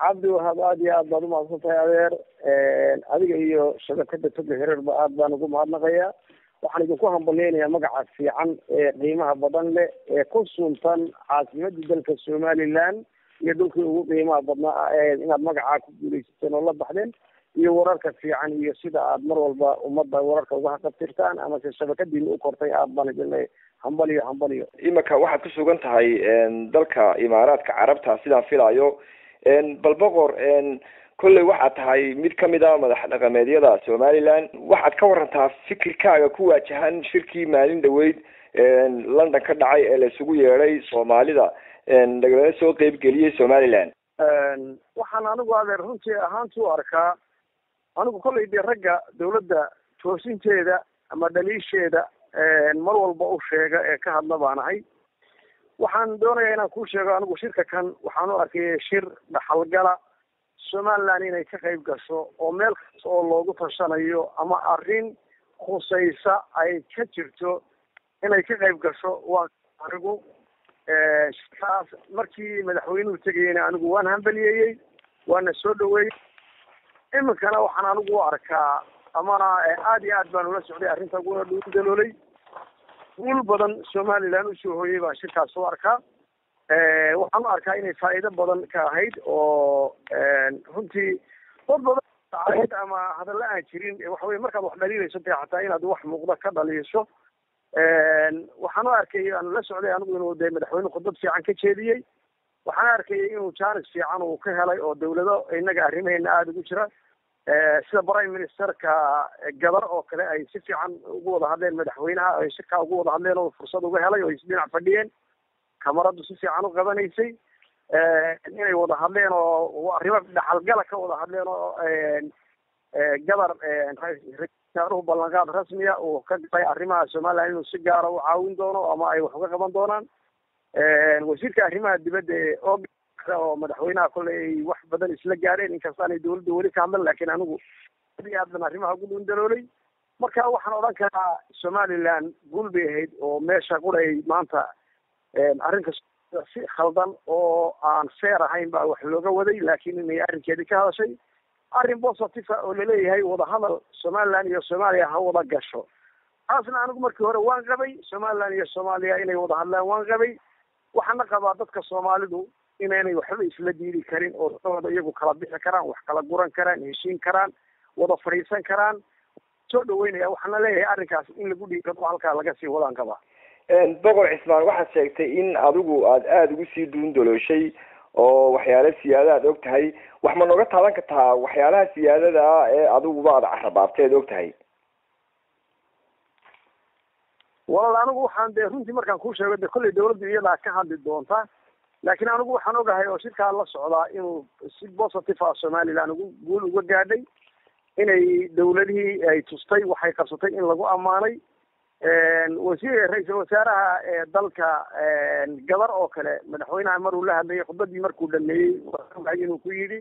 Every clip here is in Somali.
cabdi wahab aada iyo aad baad umahadsan tahay adeer adiga iyo shabakada toga hireerba aad baan ugu mahadnaqayaa waxaan idinku hambalyeynaya magaca fiican ee qiimaha badan leh ee ku suntan caasimadii dalka somaliland iyo dhulkii ugu qiimaha badnaa inaad magacaa ku guuleysateen oo la baxdeen iyo wararka fiican iyo sida aad mar walba ummadda wararka uga haqabtirtaan amase shabakadiina u kortay aad baan idin leeyahay hambaliyo hambaliyo imika waxaad ku sugan tahay dalka imaaraadka carabta sidaan filaayo bal boqor kolley waxaad tahay mid kamid a madax dhaqameedyada somaliland waxaad ka warantaa fikirkaaga ku waajahan shirkii maalin dhaweyd london ka dhacay ee la isugu yeedhay soomaalida lagala soo qeybgeliyey somaliland waxaan anigu adeer runtii ahaanti u arkaa anigu kollay dee ragga dawladda toosinteeda ama dhaliisheeda mar walba u sheega ee ka hadla baan ahay waxaan doonayaa inaan kuu sheego anigu shirka kan waxaan u arkaya shir dhaxalgala somaliland inay ka qayb gasho oo meel kasta oo loogu tashanayo ama arrin khusaysa ay ka jirto inay ka qayb gasho waa anigu shirkaas markii madaxweynuhu tegayena anigu waan hambaliyeeyey waana soo dhaweeyey iminkana waxaan anigu u arkaa amana aada iyo aad baan ula socday arrinta uguna dhugu daloolay guul badan somaliland usoo hooyay baan shirkaas u arkaa waxaan u arkaa inay faa'iido badan ka ahayd oo runtii dad badan ahayd ama hadalla aan jirin waxa weye markaad wax dhaliilayso dee xataa inaad wax muuqda ka dhaliisho waxaan u arkay aan la socday anigu inuu de madaxweyne khudbad fiican ka jeediyey waxaan arkayay inuu jaanis fiican uu ka helay oo dawlado inaga arrimaheena aada ugu jira sida prime ministerka gabar oo kale ay si fiican ugu wada hadleen madaxweynaha ay shirkaa ugu wada hadleen oo fursad uga helay oo isdhinac fadhiyeen kamaradu si fiican u qabanaysay inay wada hadleen oo arrimo dhaxalgala ka wada hadleen oo gabar rasaaruhu ballanqaad rasmiya uu ka galay arrimaha somaliland inuu si gaara u caawin doono ama ay wax uga qaban doonaan wasiirka arrimaha dibadda ee og oo madaxweynaha kolley ay wax badan isla gaareen inkastaanay dawladda weli ka hadlan laakiin anigu aad iyo aad ban arrimaha ugu dhundaloolay marka waxaan odhan karaa somaliland guul bay ahayd oo meesha quray maanta arrinka si khaldan oo aan feer ahayn baa wax looga waday laakiin inay arrinkeedii ka hadashay arrin positive oo laleeyahay wadahadal somaliland iyo soomaaliya ha wada gasho taasna anigu markii hore waan qabay somaliland iyo soomaaliya inay wada hadlaan waan qabay waxaana qabaa dadka soomaalidu inaynay waxba isla diidi karin oo dadooda iyagu kala bixi karaan wax kala guran karaan heshiin karaan wada fadhiisan karaan soo dhaweynaya waxaana leeyahay arrinkaas in lagu dhiirado halkaa laga sii wadaan qabaa boqor cismaan waxaad sheegtay in adigu aada aada ugu sii duundalooshay oo waxyaala siyaada aad og tahay wax ma nooga taaban kartaa waxyaalaha siyaadada ah ee adiguba aada carabaabteed og tahay walaal anigu waxaan dee runtii markaan kuu sheego de kolley dawladdu iyadaa ka hadli doonta laakiin anigu waxaan ogahay oo shirkaa la socdaa inuu si positive ah somaliland ugu guul uga gaadhay inay dawladihii ay tustay waxay qabsatay in lagu ammaanay wasiir ra-iisal wasaaraha ee dalka gabar oo kale madaxweynaha maruu la hadlayay khudbadii markuu dhameeyey waay inuu ku yidhi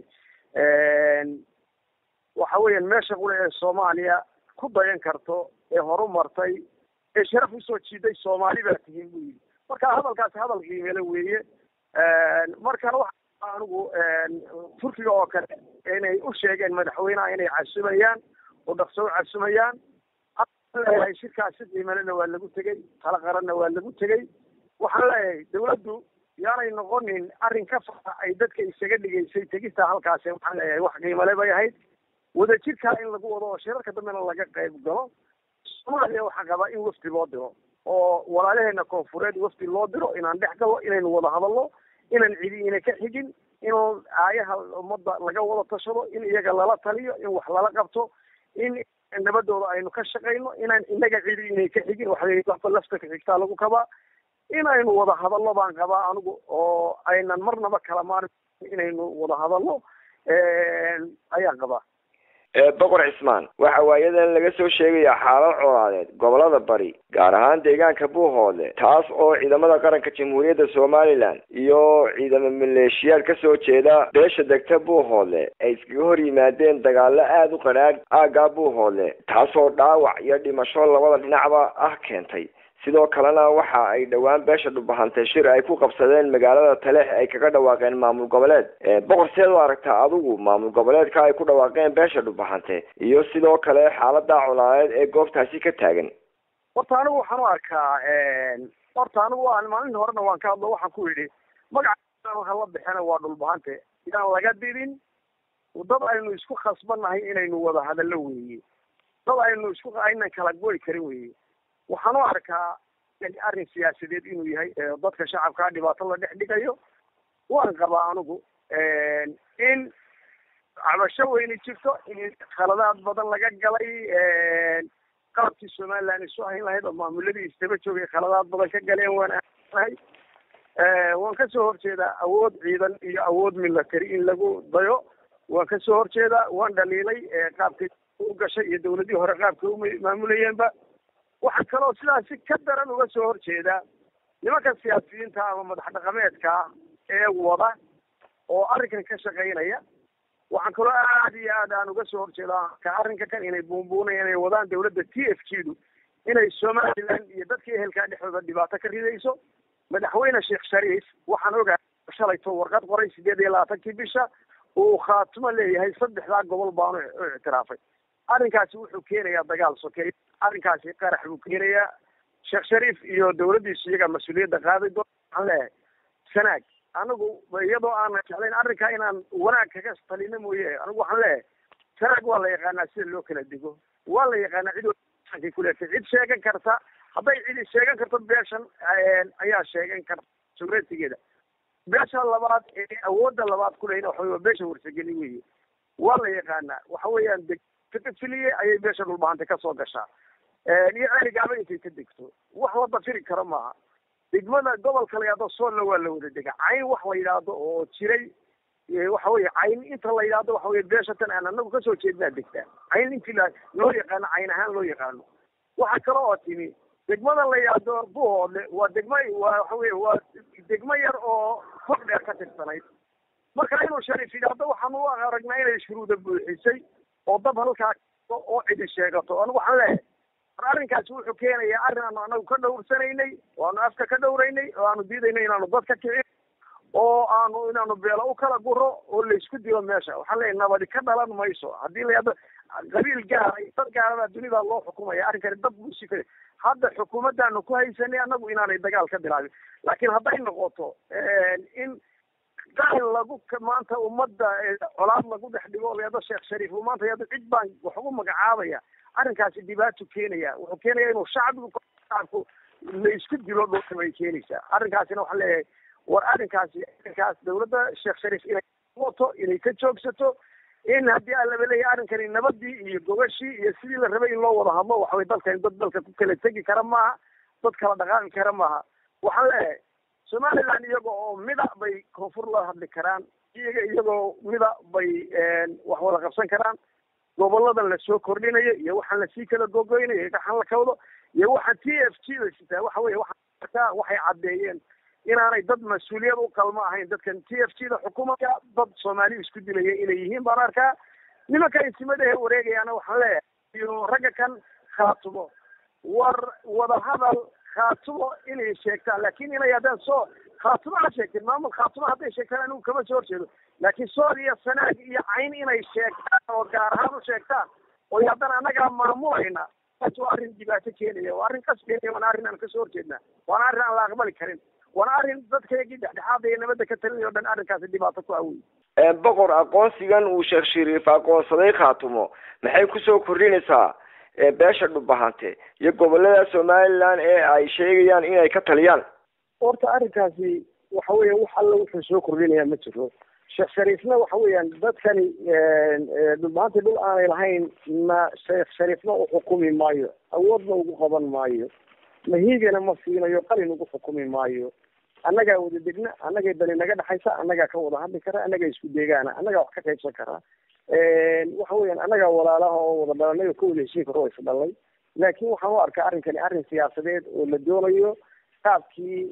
waxa weeyaan meesha qule ee soomaaliya ku dayan karto ee horumartay ee sharaf usoo jiiday soomaali baa tihiin buu yidhi marka hadalkaasi hadal qiimele weeye markana waxa anigu turkiga oo kale inay u sheegeen madaxweynaha inay casumayaan oo dhaqso u casumayaan leeyahay shirkaas si qiimalena waa lagu tegey tala qaranna waa lagu tegey waxaan leeyahay dawladdu yaanay noqonin arrin ka fara ay dadka isaga dhigaysay tegista halkaasi waxaan leeyahay wax qiimale bay ahayd wadajirkaa in lagu wado oo shirarka dambena laga qayb galo soomaaliya waxaa qabaa in wafdi loo diro oo walaalaheena koonfureed wafdi loo diro inaan dhex galo inaynu wada hadalno inaan cidi ina ka xigin in aayaha ummadda laga wada tashado in iyaga lala taliyo in wax lala qabto in nabadooda aynu ka shaqayno inaan inaga cidi inay ka xigin waxba lafta ka xigtaa lagu kabaa inaynu wada hadalno baan qabaa anigu oo aynan marnaba kala maarin inaynu wada hadalno ayaan qabaa boqor cismaan waxa waayadan laga soo sheegayaa xaalad colaadeed gobolada bari gaar ahaan deegaanka buuhoodle taas oo ciidamada qaranka jamhuuriyadda somalilan iyo ciidamo maleeshiyaad kasoo jeeda beesha degta buuhoodle ay iskaga hor yimaadeen dagaalo aada u qadhaadh aaggaa buuhoodle taasoo dhaawac iyo dhimasho labada dhinacba ah keentay sidoo kalena waxa ay dhowaan beesha dhubahante shir ay ku qabsadeen magaalada taleex ay kaga dhawaaqeen maamul goboleed boqor seed u aragtaa adigu maamul goboleedka ay ku dhawaaqeen beesha dhubahante iyo sidoo kale xaalada colaadeed ee goobtaasi ka taagan horta anigu waxaan u arkaa horta anigu waan maalin horena waan ka hadlo waxaan ku yidhi magaca waxa la bixina waa dhulbahante inaan laga didin dad aynu isku khasbannahay inaynu wada hadallo weeye dad aynu isku aynan kala goy karin weeye waxaan u arkaa arrin siyaasadeed inuu yahay dadka shacabkaa dhibaato la dhex dhigayo waan qabaa anigu in cabasho weyni jirto in khaladaad badan laga galay qaabkii somaliland isu hayn lahayd oo maamuladii istaba joogay khaladaad badan ka galeen waan aanahay waan kasoo horjeedaa awood ciidan iyo awood military in lagu dayo waan kasoo horjeedaa waan dhaliilay qaabkay u gashay iyo dawladihii hore qaabkay u maamulayeenba waxaa kaloo sidaasi ka daran uga soo horjeedaa nimanka siyaasiyiinta ama madax dhaqameedka ah ee wada oo arrinkan ka shaqaynaya waxaan kaloo aad iyo aad aan uga soo horjeedaa ka arrinka kan inay buunbuunayaan inay wadaan dawladda t f g du inay somaliland iyo dadka ehelkaa dhexdooda dhibaato ka ridayso madaxweyne sheekh shariif waxaan ogaa shalayto warqad qoray sideed iyo labaatankii bisha uu khaatimo leeyahay saddexdaa gobol baanu u ictiraafay arrinkaasi wuxuu keenayaa dagaal sokeey arrinkaasi qarax buu keenayaa sheekh shariif iyo dawladdiisu iyagaa mas-uuliyadda qaaday doon waxaan leeyahay sanaag anigu iyadoo aanan jeclayn arrinkaa inaan wanaag kaga talino mooye anigu waxaan leeyahay sanaag waa la yaqaanaa sida loo kala digo waa la yaqaanaa cid kuleetay cid sheegan karta hadday cidi sheegan karto beeshan ayaa sheegan karta sugretigeeda beesha labaad ee awoodda labaad kuleyna waxa waa beesha warsageli weye waa la yaqaanaa waxa weeyaan degfiliye ayay beesha dhulbahanta kasoo gashaa iyo celigaaba intay ka degto wax la dafiri karo maaha degmada gobolka la yidhahdo soolna waa la wada dega cayn wax la yidhaahdo oo jiray waxa weye cayn inta la yidhahdo waxa weye beesha tan aan anagu kasoo jeednaa degtaa cayn intii la loo yaqaano cayn ahaan loo yaqaano waxa kale oo timi degmada la yidhaahdo buhoodle waa degma waa waxa weye waa degmo yar oo fog dheer ka tirsanayd marka inuu shariif yidhaahdo waxaan u aragnaa inay shuruuda buuxisay oo dab halkaa oo cidi sheegato anigu waxaan leeyahay mar arrinkaasi wuxuu keenayaa arrin aanu anagu ka dhowrsanaynay oo aanu afka ka dhowraynay oo aanu diidaynay inaanu dad ka kicin oo aanu inaanu beelo u kala guro oo laysku dilo meesha waxaan leeyahay nabadi ka dhalan mayso haddii la yidhahdo qabiil gaara dad gaarabaa dunida loo xukumaya arrinkani dad buu si hadda xukuumaddaanu ku haysanay anagu inaanay dagaal ka bilaabin laakiin hadday noqoto in qaal lagu maanta ummadda colaad lagu dhex dhigo o layado sheekh shariif uu maanta yado cid baan wax ugu magacaabaya arrinkaasi dhibaato keenaya wuxuu keenaya inuu shacbigu shacabku la isku dilo dhulka bay keenaysaa arrinkaasina waxaan leeyahay war arrinkaasi arrinkaas dawladda sheekh shariif inay wato inay ka joogsato in haddii aan laba leeyahay arrinkani nabadii iyo gogashii iyo sidii la rabay in loo wada hadlo waxaway dalkan dad dalka ku kala tegi kara maaha dad kala dhaqaaqi kara maaha waxaan leeyahay somaliland iyaga oo mida bay koonfur la hadli karaan iyaga iyagoo mida bay wax wada qabsan karaan goboladan lasoo kordhinayo iyo waxaan lasii kala gogoynayo waxaan la kawdo iyo waxaan t f g da sitaa waxa weye waxaa waxay caddeeyeen inaanay dad mas-uuliyad u qalmo ahayn dadkan t f g da xukuumadka dad soomaali isku dilaya inay yihiin baan arkaa nimanka insimadahe wareegayaana waxaan leeyahay iyo ragga kan khaatumo war wadahadal khaatumo inay sheegtaan laakin inay haddaan soo khaatumo ha sheegteen maamul khaatumo hadday sheegtaan anigu kama soo horjeedo laakiin sool iyo sanaag iyo cayn inay sheegtaan oo gaar ahaan u sheegtaan oo haddana annagaa maamulayna taas waa arrin dhibaato keenaya waa arrin qasbeenaya waana arrin aan kasoo horjeednaa waana arrin aan la aqbali karin waana arrin dadkaygii dhexdhexaada iyo nabadda ka talinaya o dhan arrinkaasi dhibaato ku awey boqor aqoonsigan uu sheekh shariif aqoonsaday khaatumo maxay kusoo kordhinaysaa beesha dhubahante iyo gobolada somaliland ee ay sheegayaan inay ka taliyaan horta arrinkaasi waxa weya wax alla wuxuu soo kordhinayaa ma jiro sheekh shariifna waxa weeyaan dadkani dhulbahanta dhul aanay lahayn na sheekh shariifna u xukumi maayo awoodna ugu qaban maayo mahiigana ma siinayo qalin ugu xukumi maayo annagaa wada degna annagay dani naga dhexaysa annagaa ka wada hadli kara annagaa isku deegaana annagaa wax ka qaybsan karaa waxa weeyaan annagaa walaalaha oo wada dhalanay oo ka wada heshiin karo is dhalay laakin waxaan u arkaa arrinkani arrin siyaasadeed oo la doonayo qaabkii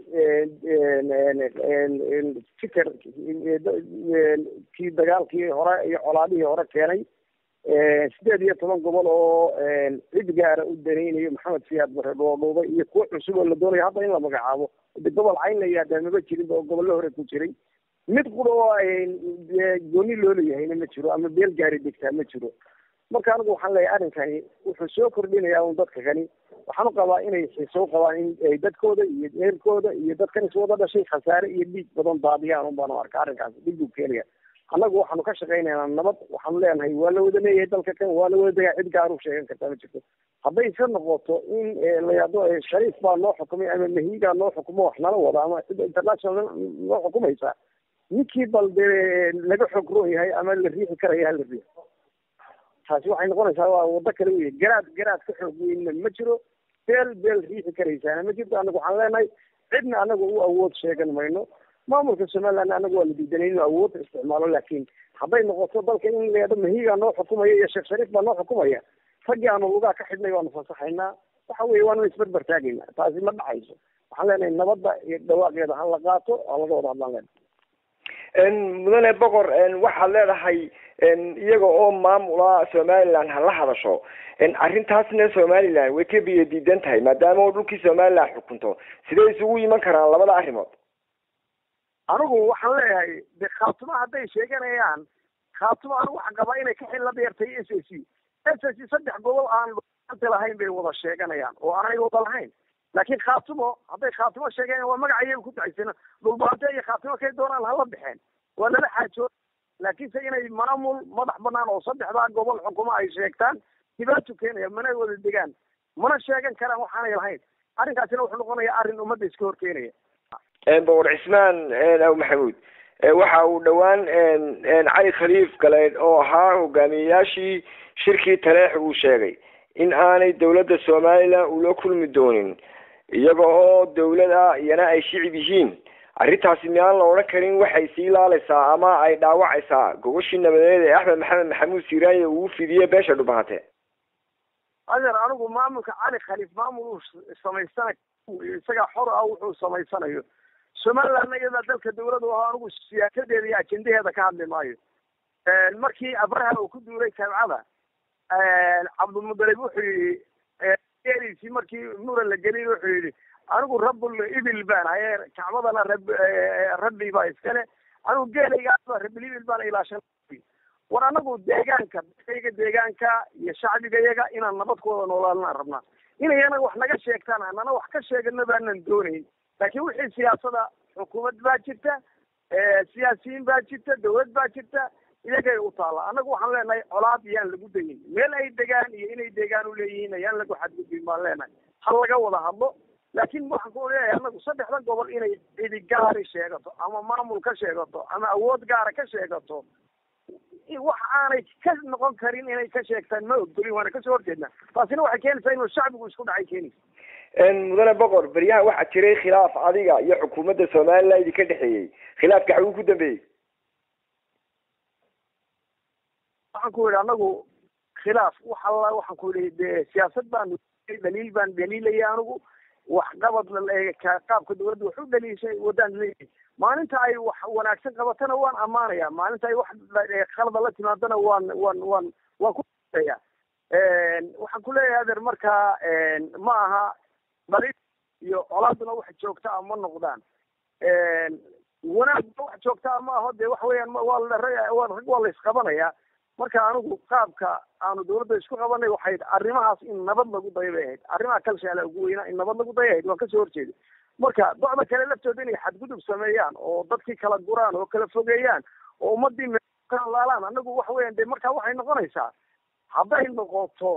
fikir kii dagaalkii hore iyo colaadihii hore keenay sideed iyo toban gobol oo cid gaara u danaynayo maxamed siyaad bare dhoodhoobay iyo kuwo cusub oo la doonayo hadda in la magacaabo de gobol cayn la yihahdaa maba jirinba oo gobollo hore ku jiray mid qura oo gooni loo leeyahayna ma jiro ama beel gaari degtaa ma jiro marka anigu waxaan leeyahay arrinkani wuxuu soo kordhinayaa un dadka kani waxaan u qabaa inay xiiso u qabaan in dadkooda iyo eerkooda iyo dadkan iswada dhashay khasaare iyo dhiig badan daadiyaan un baan u arka arrinkaas dhib buu keenaya annagu waxaanu ka shaqaynaynaa nabad waxaanu leenahay waa la wada leeyahay dalka kan waa la wada degaa cid gaar u sheegan kartaa ma jirto hadday iska noqoto in la yado shariif baa noo xukumay ama mahiigaa noo xukumo wax nala wada ama cida international noo xukumaysa ninkii bal dee laga xoog roon yahay ama la riixi karaya hala riixo taasi waxay noqonaysaa waa wado kale wey garaad garaad ka xoog weynna ma jiro beel beel riixi karaysaana ma jirto anagu waxaan leenahay cidna anagu u awood sheegan mayno maamulka somaliland anagu waa la diidanay inuu awood isticmaalo laakiin hadday noqoto dalka in leedo mahiigaa noo xukumaya iyo sheekh shariif baa noo xukumaya raggii aanu lugaa ka xidhnay waanu fasaxaynaa waxa weeye waanu isbarbar taagayna taasi ma dhacayso waxaan leenahay nabadda iyo dhawaaqeeda ha la qaato ha laga wada hadlaan leenahay mudane boqor waxaad leedahay iyaga oo maamula somaliland ha la hadasho arrintaasna somaliland way ka biyo diidan tahay maadaama oo dhulkii somaliland xukunto sidee isugu iman karaan labada arrimood anigu waxaan leeyahay de khaatuma hadday sheeganayaan khaatuma anigu waxaan qabaa inay ka xilla dheertay s a c s a c saddex gobol aan anta lahayn bay wada sheeganayaan oo aanay wada lahayn laakiin khaatumo hadday khaatumo sheeganayaan waa magaca iyaga ku taxaysana dhulbaante iyo khaatumo kay doonaan hala baxeen waa lala xaajood laakiinse inay maamul madax banaan oo saddexdaa gobol xukumo ay sheegtaan dhibaato keenaya mana wada degaan mana sheegan karaan waxaanay lahayn arrinkaasina wuxuu noqonayaa arrin ummadda iska hor keenaya boqor cismaan aw maxamuud waxa uu dhowaan cali khaliif galeed oo ahaa hogaamiyeyaashii shirkii taleex uu sheegay in aanay dawladda somaliland ula kulmi doonin iyaga oo dawlad ah iyana ay shicib yihiin arrintaasi miyaan la odhan karin waxay sii laalaysaa ama ay dhaawacaysaa gogashii nabadeed ee axmed maxamed maxamuud siiraanye uu fidiye beesha dhubahate adeer anigu maamulka cali khaliif maamul uu samaysana isagaa xor ah wuxuu samaysanayo somalilandna iyadaa dalka dawlad u aho anigu siyaasadeeda iyo ajendaheeda ka hadli maayo markii abraha uu ku duulay kabcada cabdilmudalib wuxuu yihi geeliisii markii muran la gelin wuxuu yihi anigu rabbul ibil baan haye kacbadana rab rabbi baa iskale anigu geelaygaaba rabbil ibil baan ilaashan war anagu deegaanka dadkayga deegaanka iyo shacbiga yaga inaan nabad ku wada noolaalaan rabnaa inayana wax naga sheegtaan anana wax ka sheegana baanan doonayn laakiin wixii siyaasada xukuumad baa jirta siyaasiyiin baa jirta dawlad baa jirta iyagay u taalla annagu waxaan leenahay colaad yaan lagu dayin meel ay degaan iyo inay deegaan u leeyihiin ayaan lagu xadgudbin baan leenahay ha laga wada hadlo laakiin waxaan ku leeyahay annagu saddexda gobol inay cidi gaari sheegato ama maamul ka sheegato ama awood gaara ka sheegato wax aanay ka noqon karin inay ka sheegtaan ma ogolin waana kasoo horjeednaa taasina waxay keenaysaa inuu shacbigu isku dhacay keenaysa mudane boqor beryahan waxaa jiray khilaaf adiga iyo xukuumadda somaliland idinka dhexeeyey khilaafka xaguu ku dambeeyey waxaan ku yidhi anagu khilaaf wax alla waxaan ku yidhi de siyaasad baan daliil baan daliilaya anigu waxqabad qaabka dawladda wax u dhaliishay wadaan leeyahay maalinta ay wax wanaagsan qabatana waan ammaanaya maalinta ay wax khalada la timaadana waan waan waan waan kuya waxaan ku leeyahay adeer markaa ma aha dhaliil iyo colaaduna wax joogta a ma noqdaan wanaagna wax joogta a ma aho de waxa weeyaan waa rag waa la isqabanaya marka anigu qaabka aanu dawladda isku qabanay waxay arrimahaas in nabad lagu dayo bay ahayd arrimaha kalshaala ugu weynaa in nabad lagu dayo ahayd waan kasoo horjeeda marka docda kale laftooda inay xadgudub sameeyaan oo dadkii kala guraan oo kala fogeeyaan oo ummadii kala laalaan anagu waxa weeyaan de markaa waxay noqonaysaa hadday noqoto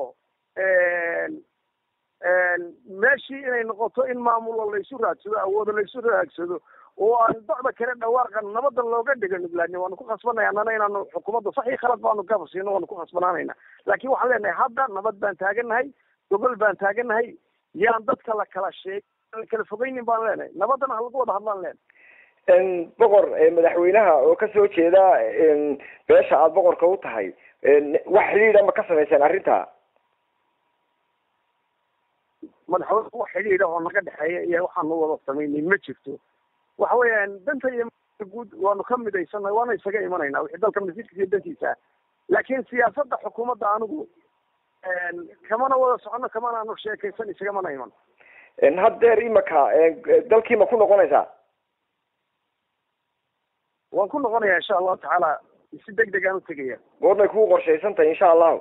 meeshii inay noqoto in maamulo laysu raadsado awoodo laysu raagsado oo aan docda kale dhawaaqan nabada looga dhiga nuglaani waanu ku khasbanaya annana inaanu xukuumadda saxii khalad baanu gabasiino waanu ku khasbanaanayna laakiin waxaan leenahay hadda nabad baan taaganahay gobol baan taaganahay yaan dadka la kala sheeg la kala fogeynin baan leenahay nabadana ha lagu wada hadlaan leenahay boqor madaxweynaha oo kasoo jeeda beesha aada boqorka u tahay wax xidhiidha ma ka samayseen arrinta madaxweyne wax xidhiidha oo naga dhexeeya iyo waxaanu wada samaynay ma jirto waxa weeyaan danta iyo guud waanu ka midaysanay waana isaga imanayna wixii dalka masiirkiisa iyo dantiisa laakiin siyaasadda xukuumadda anigu kamana wada socono kamana aanu sheekaysan isagamana iman haddeer imaka dalkii ma ku noqonaysaa waan ku noqonaya insha allahu tacaala si deg deg aan utegaya goormay kugu qorshaysan tahay insha allahu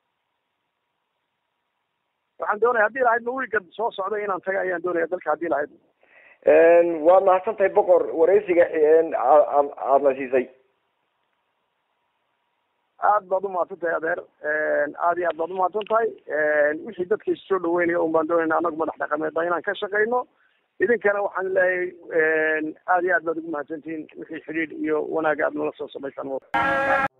waxaan doonaya haddii lahayd ma wiiga soo socda inaan taga ayaan doonaya dalka haddii lahayd waad mahadsan tahay boqor wareysiga aadna siisay aad baad umahadsan tahay adeer aad iyo aad baad umahadsan tahay wixii dadka issoo dhaweynaya un baan doonayna anagu madax dhaqameedba inaan ka shaqayno idinkana waxaan leeyahay aad iyo aad baad ugu mahadsantihiin wixii xidhiidh iyo wanaag aad nala soo samaysaan